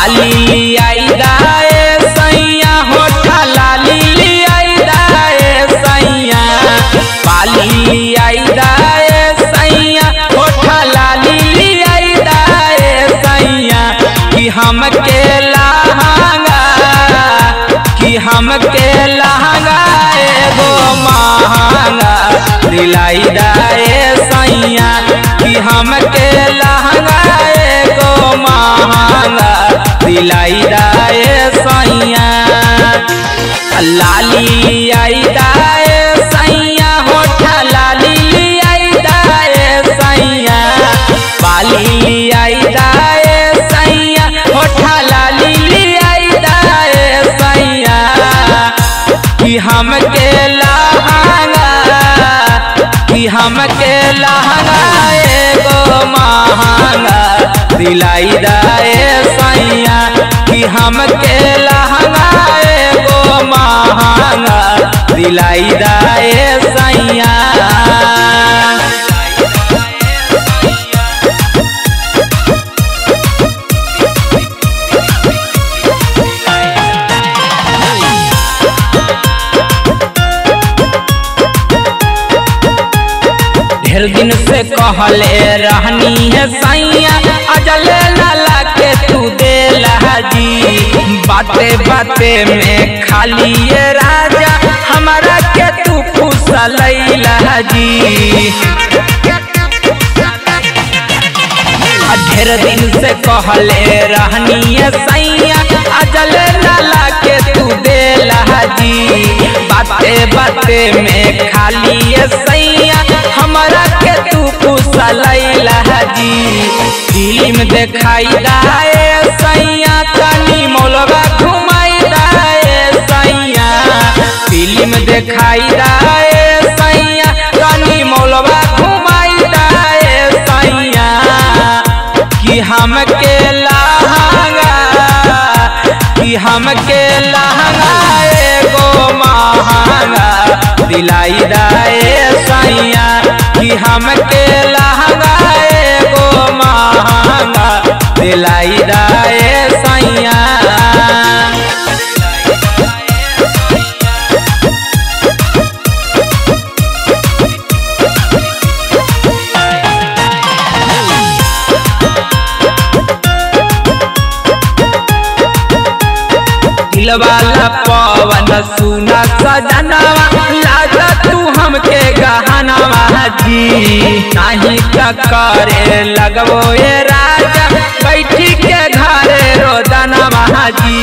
बाली आई दाए सैया होठा लाली आई दाए सैया बाली आई दाए सैया होठा लाली आई दाए सैया कि हम के लहंगा कि हम के लहंगा एगो महंगा दिलाई दाए सैया कि हम के लहंगा एगो महंगा दिलाई दाए सैया लाली आई दाए सैया होठा लाली आई दाए सैया बाली आई दाए सैया होठा लाली आई दाए सैया कि हम के लहंगा कि हम के लहंगा एगो महंगा दिलाई दाए सैया कि हम के लहंगा एगो महंगा दिलाई दाए सैया ढेर दिन से कहले रहनी है सैया अजले लाला के तू दे लहाजी बाते बाते में खाली ये राजा हमारा के तू फुसल लहाजी ढेर दिन से कहले रहनी है सैया अजल लाला के तू दे लहाजी बाते बाते में खाली है सैया हमारा के तू कुशल लहाजी फिल्म देखाई दाए सैया तनी मौलवा घुमाई दाए सैया फिल्म देखाई दाए सैया तनी मौलवा घुमाई दाए सैया कि हम के लहंगा कि हम के लहंगा एगो महंगा दिलाई दाए सैया कि हम के लहंगा एगो महंगा दिलाई दाए सैया दिलवाला पवन सुना सजनवा लाजा तू हमके गहनवा जी नहीं का करे लगबो ये राजा बैठी के घरे रोदनवा जी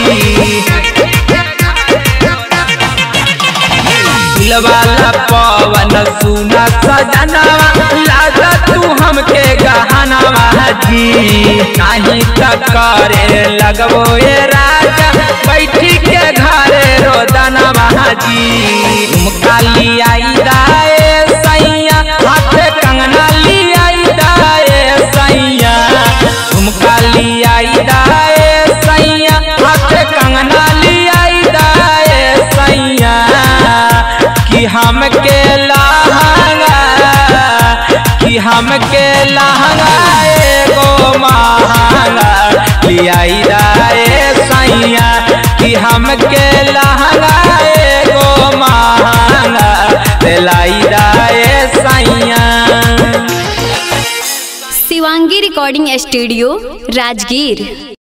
दिलवाला पवन सुना सजनवा लाजा तू हमके गहनवा जी नहीं का करे लगबो ये राजा बैठी के घरे रोदनवा जी झुमका लियाई दाए सैया हाथे कंगना लियाई दाए सैया झुमका लियाई दाए सैया हाथे कंगना लियाई दाए सैया कि हम के लहंगा कि हम के लहंगा एगो महंगा लियाई दाए सैया कि हम के लहंगा एगो महंगा दिलाई दाए सैया शिवांगी रिकॉर्डिंग स्टूडियो राजगीर